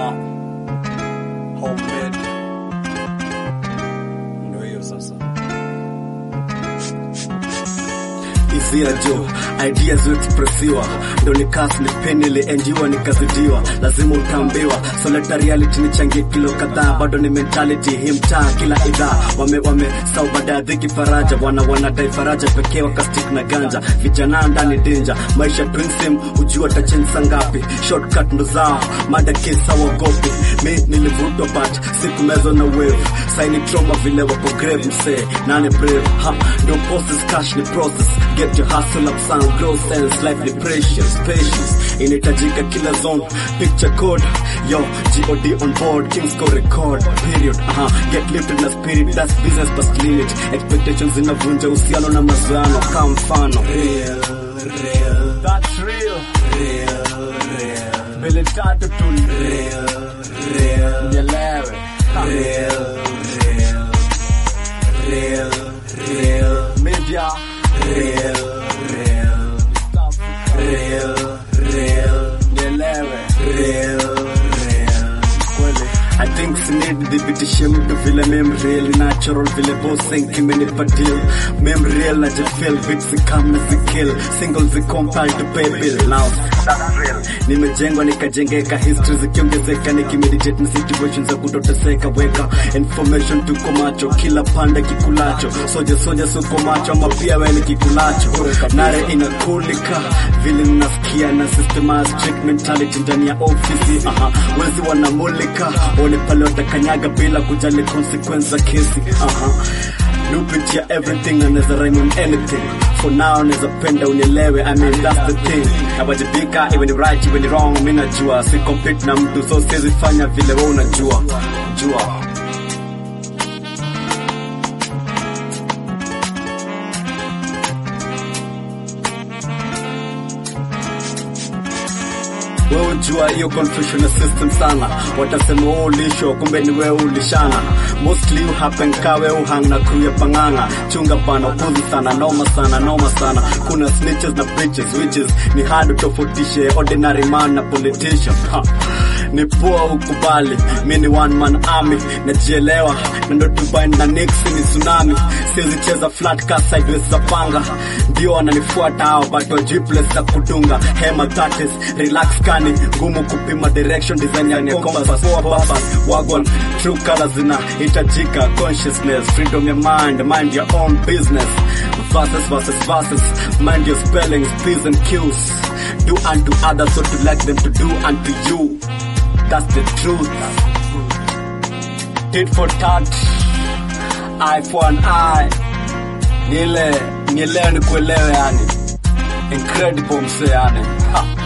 Uh, homemade. Ndio hiyo sasa. Izia jo ideas expressiwa ndo nikas nipeni ilienjiwa nikazidiwa lazima utaambiwa soleta reality nichangie kilo kadhaa bado ni mentality hii mtaa kila idhaa wame wame sau baada ya dhiki faraja wana wanadai faraja pekee wakastik na ganja vijana ndani danger maisha twinsim ujua tachensa ngapi shortcut ndo zao mada kesa wagopi mi nilivutwa but sikumezwa na wave saini trauma vile wako grave msee nane brave ha ndo process cash ni process get your hustle up sound grow sense life ni precious patience inahitajika kila zone picture code yo god on board kings go record period aha get lifted na spirit that's business past limit expectations zinavunja uhusiano na mazoano kama mfano real real That's real. real real Mbele tatu tu. real real Nielewe. Ha. real real real real Media. real real real real Nielewe. real real Kweli. I think sinid dhibitishe mtu vile mem real natural vile bossing kimenipa deal mem real na jefeel beats zikam na zikill single zicompile to pay bill now that's real nimejengwa nikajengeka history zikiongezeka nikimeditate na situations za kutoteseka weka information tuko macho kila pande kikulacho soja soja suko macho ama pia wewe ni kikulacho nare inakulika vile ninasikia na systemized strict mentality ndani ya ofisi aha wezi wanamulika one pale watakanyaga bila kujali consequence za kesi aha nupitia everything anaweza rhyme on anything for now naweza penda unielewe I mean that's the thing nawajibika iwe ni right iwe ni wrong mi najua si compete na mtu so siwezi fanya vile wewe unajua jua wewe jua hiyo confusion ya system sana watasema wewe ulisho kumbe ni wewe ulishana mostly you happen ka wewe uhang na crew ya panganga chunga bana upuzi sana noma sana noma sana kuna snitches na bitches witches ni hard utofautishe ordinary man na politician ha. ni poa ukubali mi ni one man army najielewa na ndo Dubai na Nixi ni tsunami siwezi cheza flat ka sideways za panga ndio wananifuata hao but wajui place za kudunga hema that is relax kani ngumu kupima direction design ya compass poa baba wagon true colors zinahitajika consciousness freedom ya mind mind your own business verses verses verses mind your spellings p's and q's do unto others so to like them to do unto you that's the truth tit for tat eye for an eye niele nielewe ni kuelewe yani incredible mse yani ha.